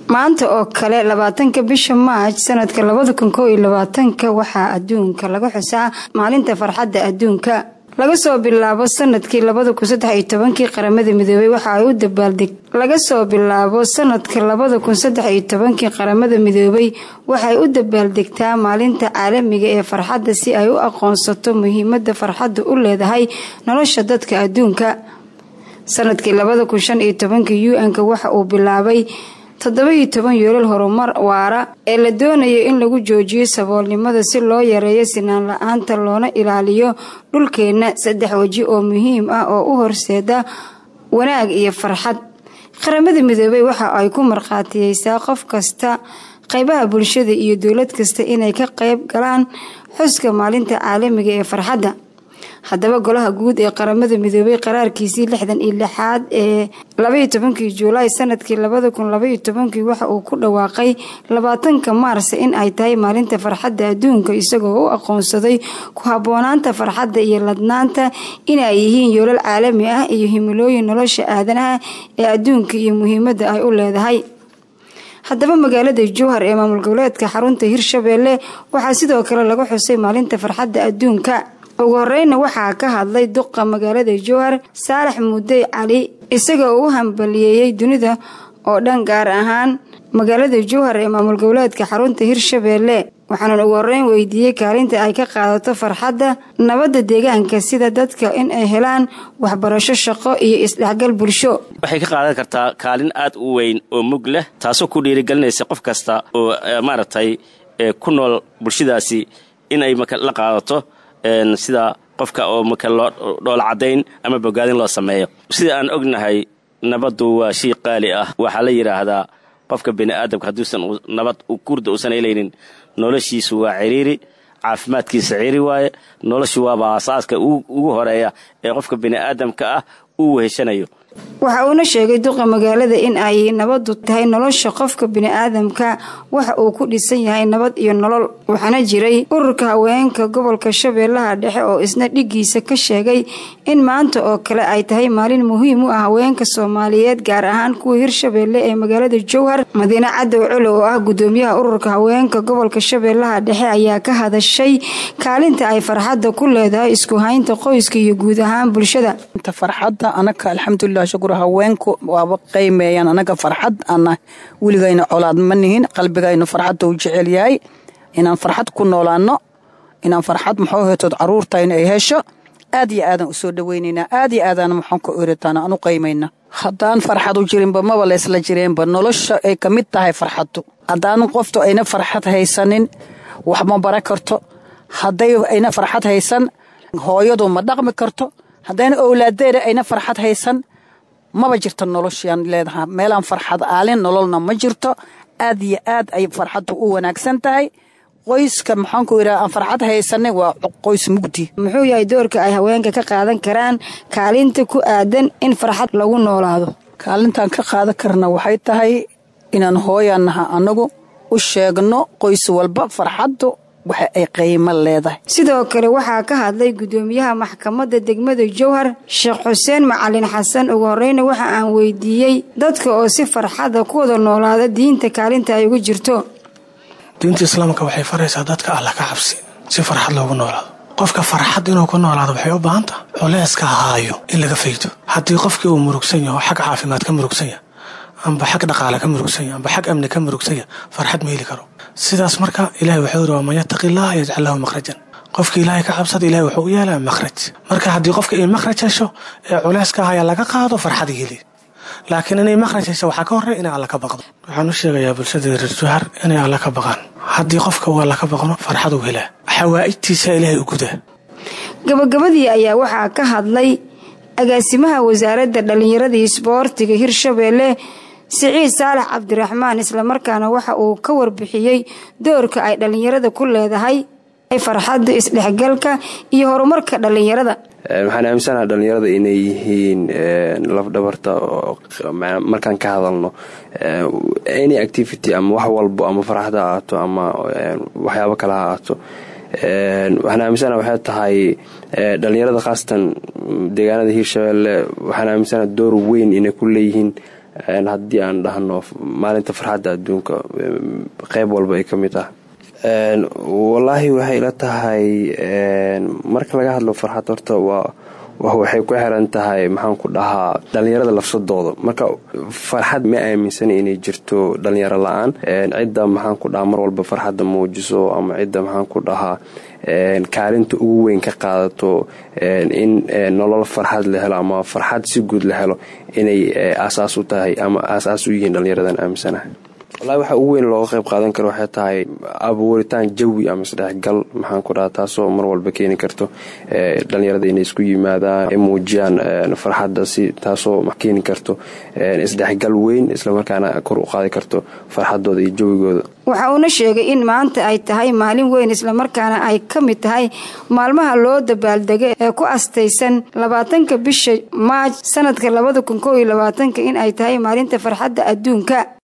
maanta oo kale labaatanka bisha maaj sanadka labada kun koo iyo labaatanka waxaa adduunka laga xusaa maalinta farxadda adduunka laga soo bilaabo sanadkii labada kun saddex iyo tobankii qaramada midoobay waxa ay u dabaaldeg laga soo bilaabo sanadka labada kun saddex iyo tobankii qaramada midoobay waxay u dabaaldegtaa maalinta caalamiga ee farxadda si ay u aqoonsato muhiimada farxadda u leedahay nolosha dadka adduunka sanadkii labada kun shan iyo tobankii u-n-ka waxa uu bilaabay toddoba-iyo toban yoolal horumar waara ee la doonayo in lagu joojiyo saboolnimada si loo yareeyo sinaan la-aanta loona ilaaliyo dhulkeenna saddex weji oo muhiim ah oo u horseeda wanaag iyo farxad qaramada midoobay waxa ay ku markhaatiyeysaa qof kasta qaybaha bulshada iyo dowlad kasta inay ka qayb galaan xuska maalinta caalamiga ee farxadda haddaba golaha guud ee qaramada midoobay qaraarkiisii lixdan iyo lixaad ee labaiyo tobankii juulaay sanadkii labada kun labaiyo tobankii waxa uu ku dhawaaqay labaatanka maars in ay tahay maalinta farxadda adduunka isagoo u aqoonsaday ku haboonaanta farxadda iyo ladnaanta inay yihiin yoolal caalami ah iyo himilooyin nolosha aadanaha ee adduunka iyo muhiimadda ay u leedahay haddaba magaalada jowhar ee maamul goboleedka xarunta hirshabeelle waxaa sidoo kale laga xusay maalinta farxadda adduunka ugu horeyna waxaa ka hadlay duqa magaalada jowhar saalax mudey cali isagoo u hambaliyeeyey dunida oo dhan gaar ahaan magaalada jowhar ee maamul goboleedka xarunta hirshabeelle waxaanan ugu horeyn weydiiyey kaalinta ay ka qaadato farxadda nabadda deegaanka sida dadka in ay helaan waxbarasho shaqo iyo isdhexgal bulsho waxay ka qaadan kartaa kaalin aad u weyn oo mug leh taasoo ku dhiirigelinaysa qof kasta oo maaragtay ku nool bulshadaasi in ay la qaadato sida qofka oo maka loo dhoola caddayn ama bogaadin loo sameeyo sida aan ognahay nabaddu waa shay qaali ah waxaa la yidhaahdaa qofka bini aadamka hadduusan nabad kurda uusan helaynin noloshiisu waa ciriiri caafimaadkiisa ciri waaye noloshu waaba asaaska ugu horeeya ee qofka bini aadamka ah uu weheshanayo waxa uuna sheegay duqa magaalada in ay nabadu tahay nolosha qofka bini-aadamka waxa uu ku dhisan yahay nabad iyo nolol waxaana jiray ururka haweenka gobolka shabeellaha dhexe oo isna dhigiisa ka sheegay in maanta oo kale ay tahay maalin muhiim u ah haweenka soomaaliyeed gaar ahaan kuwa hirshabeelle ee magaalada jowhar madiine cadow colo oo ah gudoomiyaha ururka haweenka gobolka shabeellaha dhexe ayaa ka hadashay kaalinta ay farxadda ku leedahay isku haynta qoyska iyo guud ahaan bulshada farxadda anaka alxamdulilah shukur haweenku waaba qiimeeyaan anaga farxad ana weligayna colaad ma nihin qalbigaynu farxadda u jecel yahay inaan farxad ku noolaano inaan farxad maxuu hetood caruurtayna ay hesho aad iyo aadan usoo dhaweynaynaa aad iyo aadaan maxaan ku eritaan aan u qiimayna haddaan farxad u jirinba maba laysla jireenba nolosha ay ka mid tahay farxaddu haddaan qoftu ayna farxad haysanin wax ma bara karto hadday ayna farxad haysan hooyadu ma dhaqmi karto haddayna owlaadeeda ayna farxad haysan maba jirto noloshiaan leedaha meelaan farxad aalin nololna ma jirto aad iyo aad ay farxaddu u wanaagsan tahay qoyska maxaanku yidhaha aan farxad haysanay waa qoys mugdi muxuu yahay doorka ay haweenka ka qaadan karaan kaalinta ku aadan in farxad lagu noolaado kaalintaan ka qaadan karna waxay tahay inaan hooyaanaha annagu u sheegno qoys walba farxaddu waxa ay qiimo leedahay sidoo kale waxaa ka hadlay gudoomiyaha maxkamadda degmada jowhar sheekh xuseen macalin xasan ugu horeyna waxa aan weydiiyey dadka oo si farxada ku wada noolaada diinta kaalinta ay ugu jirto diinta islaamka waxay faraysaa dadka alla ka cabsi si farxad loogu noolaado qofka farxad inuu ku noolaado waxay u baahan taha culeyska haayo in laga faydo haddii qofkii uu murugsan yaho xag caafimaad ka murugsan yaha amba xag dhaqaale ka murugsan yaha amba xag amni ka murugsan yaha farxad ma heli karo sidaas marka ilahay wuxuu yiri waman yattaqi illaha yajcal lahu makhrajan qofka ilaahay ka cabsada ilahay wuxuu u yeelaa makhraj marka haddii qofka ay makhraj hesho ee culeyska haya laga qaado farxad heli laakiin inay makhraj hesho waxaa ka horey inay alla ka baqdo waxaan u sheegayaa bulshada reer juhar inay alla ka baqaan haddii qofka uu alla ka baqno farxad uu helaa xawaa'ijtiisa ilaahay u gudaa gabagabadii ayaa waxaa ka hadlay agaasimaha wasaaradda dhallinyarada iyo isboortiga hirshabeelle siciid saalax cabdiraxmaan islamarkaana waxa uu ka warbixiyey doorka ay dhallinyarada ku leedahay farxadda isdhexgalka iyo horumarka dhallinyarada waxaan aaminsanaha dhallinyarada inay yihiin lafdhabarta markaan ka hadalno any activity ama wax walbo ama farxad ha ahaato ama waxyaabo kale ha ahaato waxaan aaminsanaha waxay tahay dhallinyarada khaasatan deegaanada hiirshabeelle waxaan aaminsanaha door weyn inay ku leeyihiin haddii aan dhahno maalinta farxadda adduunka qeyb walba ay ka mid ah wallaahi waxay ila tahay marka laga hadlo farxad horta waa waxay ku xiran tahay maxaan ku dhahaa dhallinyarada lafsadooda marka farxad ma aaminsana inay jirto dhallinyaro la-aan cidda maxaan ku dhahaa mar walba farxadda muujiso ama cidda maxaan ku dhahaa kaalinta ugu weyn ka qaadato in nolol farxad la helo ama farxad si guud la helo inay aasaas u tahay ama aasaas u yihiin dhallinyaradan aaminsanaha walahi waxa ugu weyn looga qayb qaadan karo waxay tahay abuuritaan jawi ama isdhexgal maxaan ku dhaha taasoo mar walba keeni karto dhallinyarada inay isku yimaadaan ay muujiyaan farxadda si taasoo keeni karto isdhexgal weyn islamarkaana kor u qaadi karto farxadooda iyo jawigooda waxa uuna sheegay in maanta ay tahay maalin weyn islamarkaana ay ka mid tahay maalmaha loo dabaaldega ee ku astaysan labaatanka bisha maaj sanadka labada kun koo iyo labaatanka in ay tahay maalinta farxadda adduunka